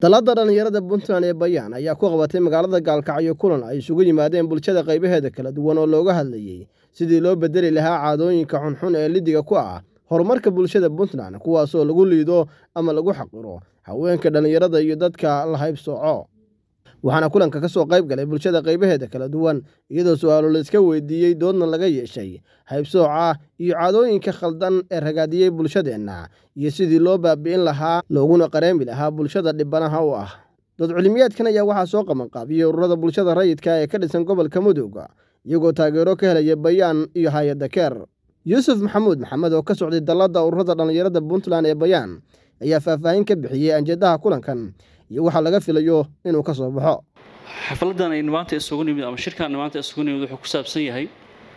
dalladda dhallinyarada puntland ee bayaan ayaa ku qabatay magaalada gaalkacyo kulan ay isugu yimaadeen bulshada qaybaheeda kala duwan oo looga hadlayey sidii loo bedeli lahaa caadooyinka xunxun ee lidiga ku ah horumarka bulshada puntland kuwaasoo lagu liido ama lagu xaqiro haweenka dhallinyarada iyo dadka la haybsooco waxaana kulanka ka soo qayb galay bulshada qaybaheeda kala duwan iyadoo su-aalo la iska weydiiyey doodna laga yeeshay haybsooca iyo caadooyinka khaldan ee ragaadiyey bulshadeenna iyo sidii loo baabi'in lahaa looguna qareemi lahaa bulshada dhibanaha u ah dood cilmiyeedkan ayaa waxaa soo qabanqaabiyey ururada bulshada rayidka ee ka dhisan gobolka mudug iyagoo taageero ka helaya bayaan iyo hay-adda keer yuusuf maxamuud maxamed oo ka socday dalladda ururada dhallinyarada puntland ee bayaan ayaa faahfaahin ka bixiyey anjeedaha kulankan iyo waxaa laga filayo inuu ka soo baxo xafladan aynu maanta isugu nimid ama shirkaan maanta isugu nimid wuxuu ku saabsan yahay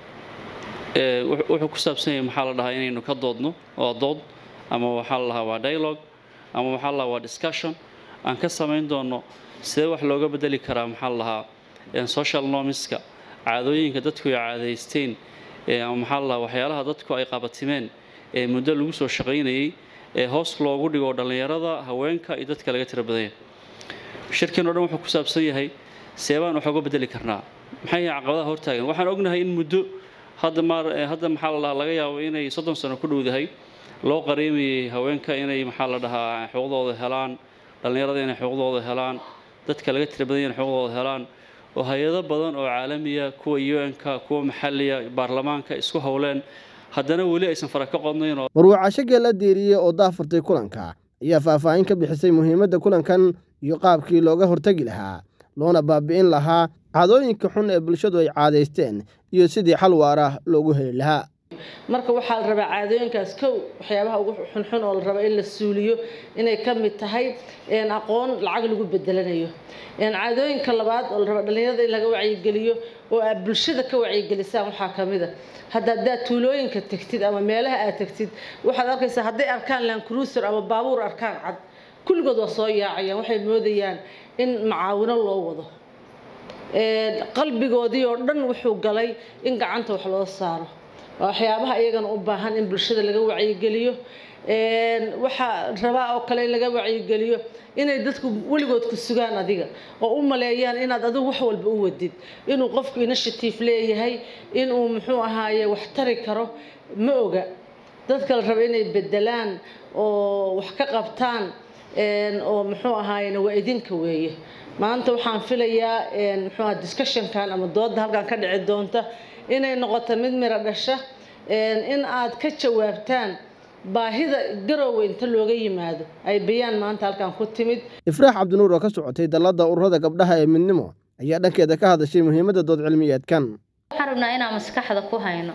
wuxuu ku saabsan yahay maxaa la dhahaa inaynu ka doodno waa dood ama waxaa la dhahaa waa dialogue ama waxaa la dhahaa waa discussion aan ka samayn doono sidee wax looga bedeli karaa maxaa la dhahaa social normiska caadooyinka dadku ay caadaysteen ama maxaa la dhahaa waxyaalaha dadku ay qabatimeen ee muddo lagu soo shaqaynayay ee hoos loogu dhigo dhallinyarada haweenka iyo dadka laga tira badanya shirkan o dhan wuxuu ku saabsan yahay seebaan wax uga bedeli karnaa maxay yahay caqabadaha hortaagan waxaan ognahay in muddo hadda maar hadda maxaa la dhahaa laga yaabo inay soddon sano ku dhowdahay loo qareemayay haweenka inay maxaa la dhahaa xuquuqdooda helaan dhallinyarada inay xuquuqdooda helaan dadka laga tira badanya inay xuquuqdooda helaan oo hay-ado badan oo caalamiya kuwa un-ka kuwa maxalliya baarlamaanka isku howleen haddana weli aysan fara ka qodnayn oo marwaacasho geella diiriyey oo daafurtay kulanka ayaa faahfaahin ka bixisay muhiimadda kulankan iyo qaabkii looga hortegi lahaa loona baabi'in lahaa caadooyinka xun ee bulshadu ay caadaysteen iyo sidii xal waara loogu heli lahaa marka waxaa la rabaa caadooyinkaas kow waxyaabaha ugu xunxun oo la raba in la suuliyo inay ka mid tahay aqoon lacag lagu bedelanayo caadooyinka labaad oo la raba dhallinyarada in laga wacyigeliyo oo aad bulshada ka wacyigelisaan waxaa ka mid a hadda haddaad tuulooyinka tegtid ama meelaha aad tegtid waxaad arkaysaa hadday arkaan lancruiser ama baabuur arkaan cad kulligood waa soo yaacayaan waxay moodayaan in macaawino loo wado qalbigoodii oo dhan wuxuu galay in gacanta wax loo saaro waa waxyaabaha iyagana u baahan in bulshada laga wacyigeliyo waxaa rabaa oo kale in laga wacyigeliyo inay dadku weligood ku sugaan adiga oo u maleeyaan inaad adigu wax walba u wadid inuu qofku initiative leeyahay inuu muxuu ahaaye wax tari karo ma oga dadka la raba inay bedelaan oo wax ka qabtaan oo muxuu ahaaye waa idinka weeye maanta waxaan filayaa muxuu aha discussionkan ama dooda halkan ka dhici doonta inay noqoto mid miro dhasha in aad ka jawaabtaan baahida garoowe inta looga yimaado ay bayaan maanta halkan ku timid ifraax cabdinuur oo ka socotay dalladda ururada gabdhaha ee midnimo ayaa dhankeeda ka hadashay muhiimadda dood cilmiyeedkan waxaan rabnaa inaan maskaxda ku hayno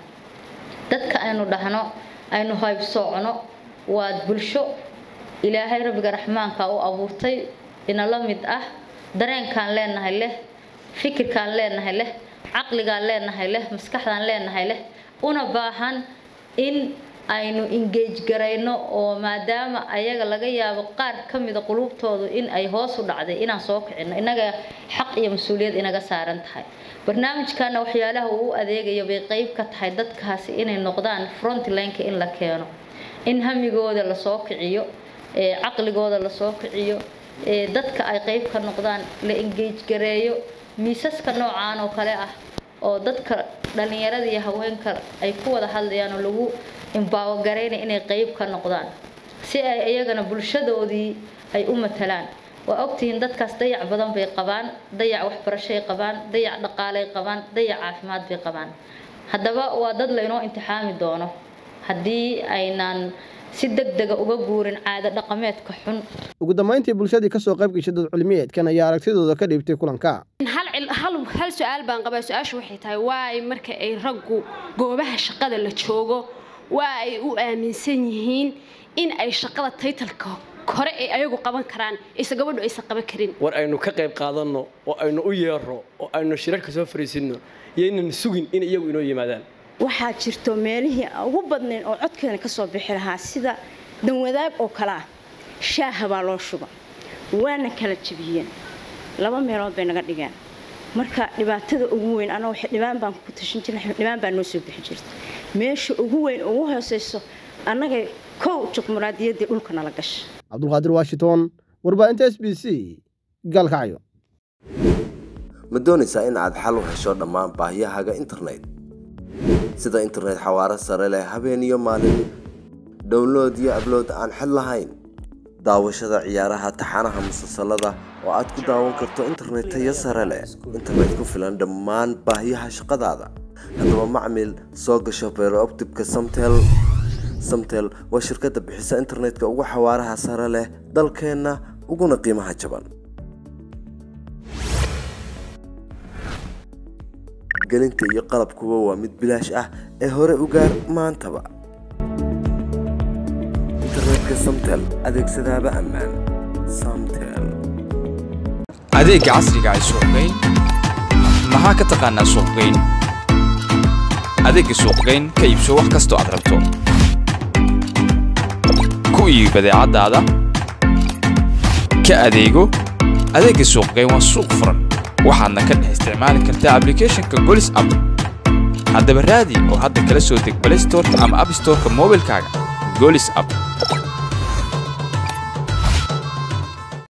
dadka aynu dhahno aynu haybsoocno waad bulsho ilaahay rabbiga raxmaanka u abuurtay inala mid ah dareenkaan leenahay leh fikirkaan leenahay leh caqligaan leenahay leh maskaxdaan leenahay leh una baahan in aynu engage garayno oo maadaama ayaga laga yaabo qaar ka mida qulubtoodu in ay hoos u dhacday inaan soo kicino innaga xaq iyo mas-uuliyad inaga saaran tahay barnaamijkana waxyaalaha uu u adeegayo bay qeyb ka tahay dadkaasi inay noqdaan frontlineka in la keeno in hamigooda lasoo kiciyo caqligooda lasoo kiciyo dadka ay qeyb ka noqdaan la engage gareeyo miisaska noocaan oo kale ah oo dadka dhallinyarada iyo haweenka ay ku wada hadlayaan oo lagu imbaawogareynaya inay qeyb ka noqdaan si ay iyagana bulshadoodii ay u matalaan waa ogtihiin dadkaas dayac badan bay qabaan dayac waxbarashay qabaan dayac dhaqaalay qabaan dayac caafimaad bay qabaan haddaba waa dad laynoo imtixaami doono haddii aynaan si deg dega uga guurin caado dhaqameedka xun ugu dambayntii bulshadii ka soo qayb gashay dood cilmiyeedkan ayaa aragtidooda ka dhiibtay kulanka hal su-aal baan qabaa su-aashu waxay tahay waay marka ay raggu goobaha shaqada la joogo waa ay u aaminsan yihiin in ay shaqada taytalka hore ay ayagu qaban karaan ise gabadhu aysan qaban karin war aynu ka qayb qaadanno oo aynu u yeero oo aynu shirarka soo fariisinno iyo inaynu sugin in iyagu inoo yimaadaan waxaa jirto meelihii ugu badnayn oo codkeena ka soo bixi lahaa sida danwadaag oo kale ah shaaha baa loo shuba waana kala jabiyeen laba meelood bay naga dhigeen marka dhibaatada ugu weyn anaa dhibaan baan ku tashan jirna dhibaan baa noo soo bixi jirta meesha ugu weyn ugu hooseyso annaga kow juqmuraadiyaddii dhulka nala gasha cabdulqaadir washington warbaahinta s b c gaalkacyo ma doonaysaa in aad xal u hesho dhammaan baahiyahaaga internet sida internet xawaaro sare leh habeen iyo maalin download iyo ablood aan xid lahayn daawashada ciyaaraha taxanaha musalsalada oo aad ku daawan karto internet tayo sare leh internet ku filan dhammaan baahiyaha shaqadaada haddaba macmil soo gasho beerooptibka samtel samtel waa shirkadda bixisa internetka ugu xawaaraha sare leh dalkeenna uguna qiimaha jaban gelinta iyo qalabkuba waa mid bilaash ah ee hore u gaar maantaba internetka samtel adeegsadaaba ammaan samtel adeegga casriga ay suuqgeyn maxaa ka taqaanaa suuqgeyn adeegga suuqgeyn ka iibso wax kastoo aad rabto ku iibi badeecadaada ka adeego adeegga suuqgeyn waa suuq furan waxaadna ka dhex isticmaali kartaa ablicathonka golis app haddaba raadi oo hadda kala soo deg balay storeka ama app storeka moobilkaaga golis app